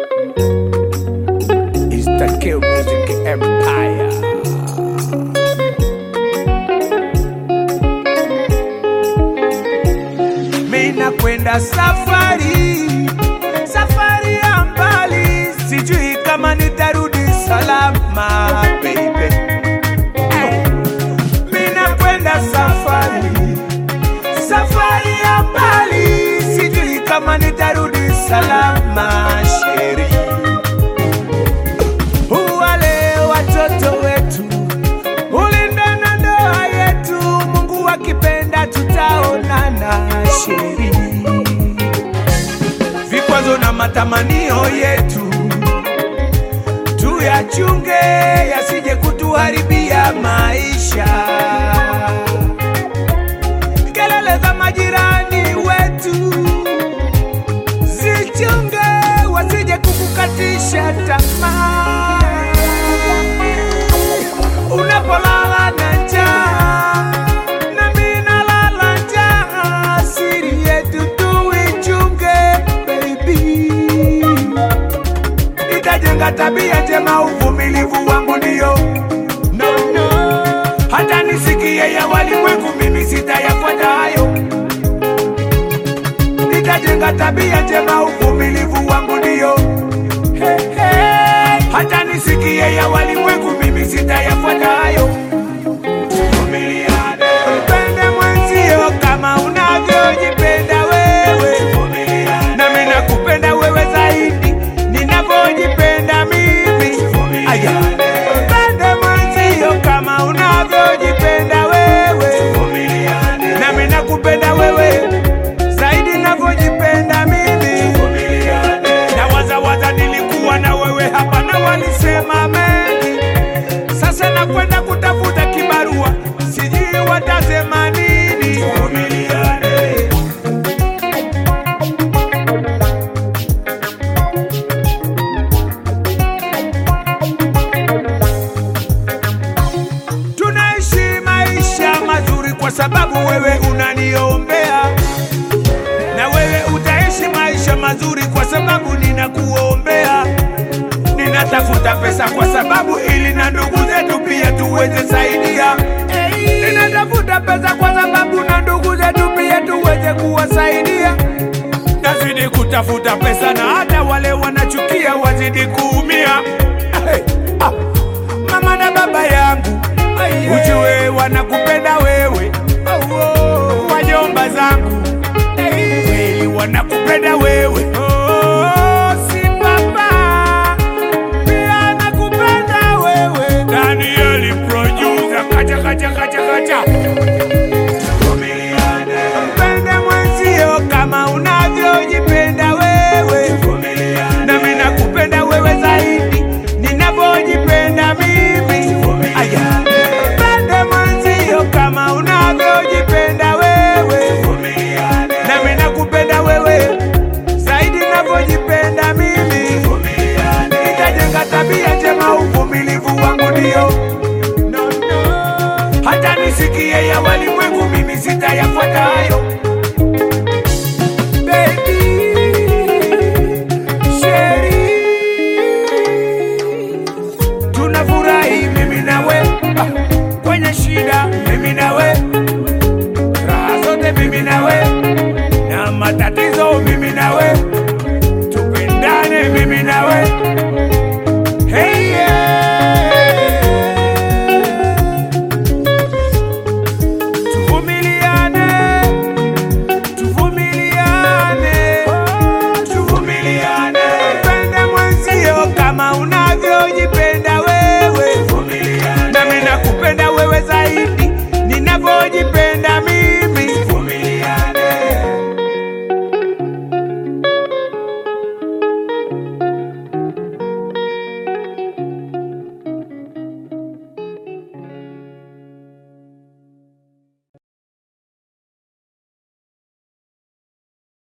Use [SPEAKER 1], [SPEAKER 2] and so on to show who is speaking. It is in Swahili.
[SPEAKER 1] It's the Kill Music Empire. Mina kwenda safari, safari ya mbali, sijui kama nitarudi salama baby. Hey. Mina kwenda safari, safari ya mbali, sijui kama nitarudi salama sheri. Wale watoto wetu ulinda na ndoa yetu, Mungu akipenda tutaonana sheri. Vikwazo na matamanio yetu tuyachunge, yasije kutuharibia maisha. Kelele za majirani wetu zichunge, wasije kukukatisha tamaa. Unapolala na njaa, nami nalala njaa, siri yetu tuichunge baby nitajenga tabia njema, uvumilivu wangu ndio no, no. Hata nisikie ya walimwengu, mimi sitayafuata hayo. Nitajenga tabia njema, uvumilivu wangu ndio hey, hey. Hata nisikie ya walimwengu, mimi sitayafuata hayo. Tuvumiliane. Mpende mwenzio kama unavyojipenda wewe, nami nakupenda wewe zaidi ninavyojipenda mimi. Aya. Mpende mwenzio kama unavyojipenda wewe, nami nakupenda wewe zaidi ninavyojipenda mimi. Na waza waza nilikuwa na wewe hapa na walisema mengi, sasa nakwenda kutafuta kibarua, sijui watasema nini. Tunaishi maisha mazuri kwa sababu wewe unaniombea, na wewe utaishi maisha mazuri kwa sababu ninakuombea. Ninatafuta pesa kwa sababu ili na ndugu zetu pia tuweze saidia. Ninatafuta pesa kwa sababu na ndugu zetu pia tuweze kuwasaidia. Nazidi kutafuta pesa na hata wale wanachukia wazidi kuumia. Hey, ah, mama na baba yangu ujue wanakupenda wewe, wajomba zangu kweli wanakupenda wewe